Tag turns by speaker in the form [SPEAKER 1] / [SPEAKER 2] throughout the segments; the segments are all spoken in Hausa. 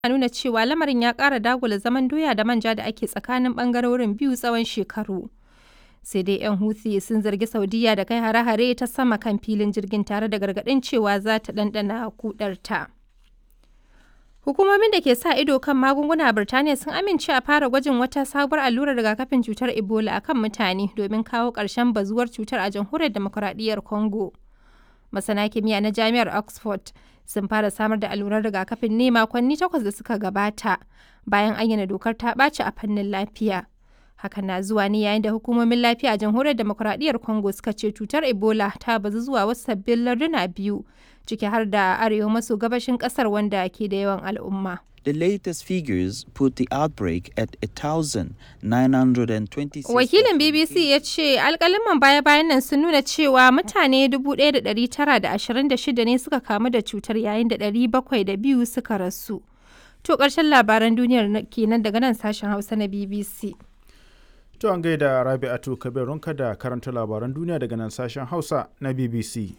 [SPEAKER 1] nuna cewa lamarin ya ƙara dagula zaman doya da manja da ake tsakanin ɓangarorin biyu tsawon shekaru. Sai dai 'yan Houthi sun zargi Saudiya da kai hare-hare ta sama kan filin jirgin tare da gargaɗin cewa za ta ɗanɗana kudarta. Hukumomin da ke sa ido kan magunguna a Birtaniya sun amince a fara gwajin wata sabuwar allurar rigakafin cutar Ebola akan mutane domin kawo ƙarshen bazuwar cutar a jamhuriyar demokuraɗiyyar Congo. Masana kimiyya na Jami'ar Oxford sun fara samar da allurar rigakafin ne makonni takwas da suka gabata bayan ayyana dokar ta ɓaci a fannin lafiya. Hakan na zuwa ne yayin da hukumomin lafiya a jamhuriyar demokuraɗiyyar Congo suka ce cutar Ebola ta bazu zuwa wasu sabbin larduna biyu ciki har da arewa maso gabashin ƙasar wanda ke da yawan al'umma.
[SPEAKER 2] The latest figures put the outbreak at 1,926.
[SPEAKER 1] Wakilin BBC ya ce alkaliman baya-bayan nan sun nuna cewa mutane 1,926 ne suka kamu da cutar yayin da 702 suka rasu. To ƙarshen labaran duniyar kenan daga nan sashen Hausa na BBC.
[SPEAKER 3] To an gaida Rabi'atu Kabirunka da karanta labaran duniya daga nan sashen Hausa na BBC.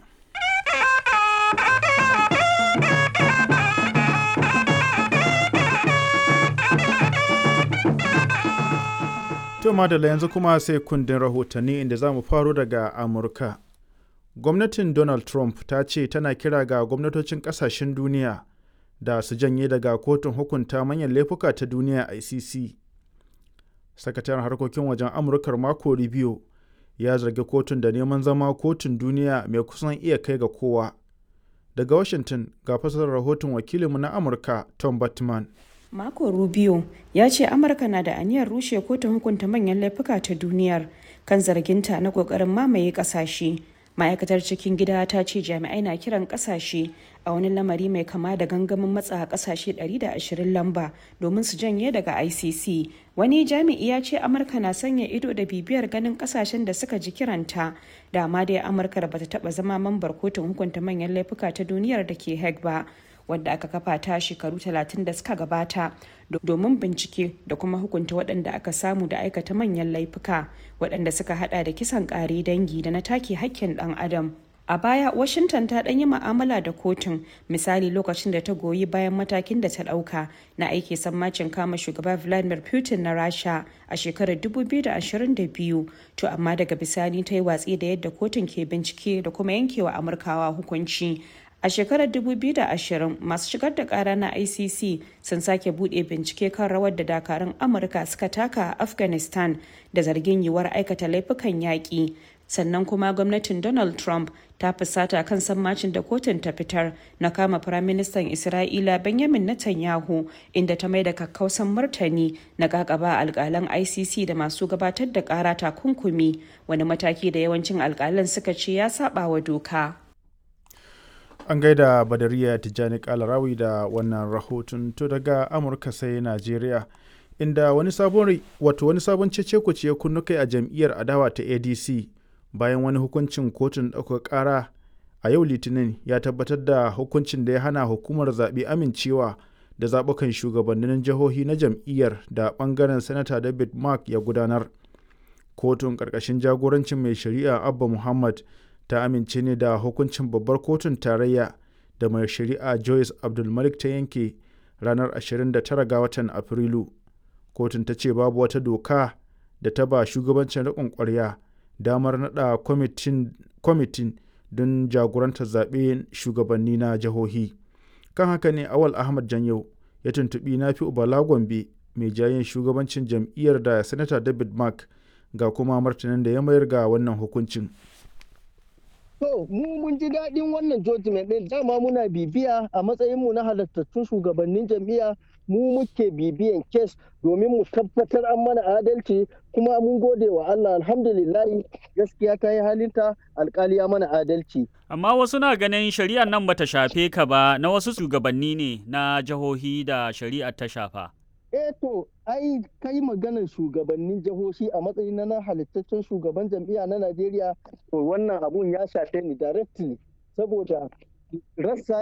[SPEAKER 3] To madalla yanzu kuma sai kundin rahotanni inda za mu faro daga Amurka. Gwamnatin Donald Trump ta ce tana kira ga gwamnatocin kasashen duniya da su janye daga kotun hukunta manyan laifuka ta duniya ICC. Sakataren harkokin wajen Amurkar Marco Rubio ya zargi kotun da neman zama kotun duniya mai kusan iya kai ga kowa. Daga Washington ga fasarar rahoton wakilinmu na Amurka Tom Batman.
[SPEAKER 4] Marco Rubio ya ce Amurka na da aniyar rushe kotun hukunta manyan laifuka ta duniyar kan zarginta na kokarin mamaye kasashe. Ma'aikatar cikin gida ta ce jami'ai na kiran kasashe a wani lamari mai kama da gangamin matsa kasashe 120 lamba domin su janye daga ICC. Wani jami'i ya ce Amurka na sanya ido da bibiyar ganin kasashen da suka ji kiranta. Dama dai Amurka da bata taba zama mambar kotun hukunta manyan laifuka ta duniyar da ke Hague ba. wadda aka kafa ta shekaru 30 da suka gabata domin bincike da kuma hukunta waɗanda aka samu da aikata manyan laifuka waɗanda suka hada da kisan ƙare dangi da na take hakkin ɗan adam a baya washington ta ɗan yi ma'amala da kotun misali lokacin da ta goyi bayan matakin da ta ɗauka na aiki sammacin kama shugaba vladimir putin na rasha a shekarar 2022 to amma daga bisani ta yi watsi da yadda kotun ke bincike da kuma yankewa amurkawa hukunci A shekarar 2020 masu shigar da kara na ICC sun sake bude bincike kan rawar da dakarun Amurka suka taka a Afghanistan da zargin yiwuwar aikata laifukan yaƙi. Sannan kuma gwamnatin Donald Trump ta fusata kan sammacin da kotun ta fitar na kama Firaministan Isra'ila Benjamin Netanyahu inda ta mai da kakkausan martani na kakaba alkalan ICC da masu gabatar da kara takunkumi wani mataki da yawancin alkalan suka ce ya saba wa doka.
[SPEAKER 3] an gaida badariya tijjani kalarawi da wannan rahoton to daga amurka sai najeriya inda wani sabon wato wani sabon cece ya kunnu kai a jam'iyyar adawa ta adc bayan wani hukuncin kotun ɗaukar ƙara a yau litinin ya tabbatar da hukuncin da ya hana hukumar zaɓe amincewa da zaɓukan shugabannin jihohi na jam'iyyar da ɓangaren sanata david mark ya gudanar kotun ƙarƙashin jagorancin mai shari'a abba muhammad ta amince ne da hukuncin babbar kotun tarayya da mai shari'a joyce abdulmalik ta yanke ranar 29 ga watan afrilu kotun ta ce babu wata doka da ta ba shugabancin riƙon ƙwarya damar naɗa kwamitin don jagorantar zaɓe shugabanni na jihohi kan haka ne awal ahmad janyau ya tuntuɓi na fi ubala gombe mai jayin shugabancin jam'iyyar da sanata david mark ga kuma martanin da ya mayar ga wannan hukuncin
[SPEAKER 5] To, mu mun ji daɗin wannan judgment ɗin dama muna bibiya a matsayinmu na halattattun shugabannin jam'iyya mu muke bibiyan kes domin mu tabbatar an mana adalci kuma mun gode wa Allah alhamdulillahi gaskiya ta yi halinta alkali ya mana adalci.
[SPEAKER 6] Amma wasu na ganin shari'ar nan bata shafe ka ba na wasu shugabanni ne na jihohi da shari'ar ta shafa.
[SPEAKER 5] eh to ai kai maganar shugabannin jihohi a matsayin na halittaccen shugaban jam'iyya na Najeriya to wannan abun ya shafe ni directly saboda rassa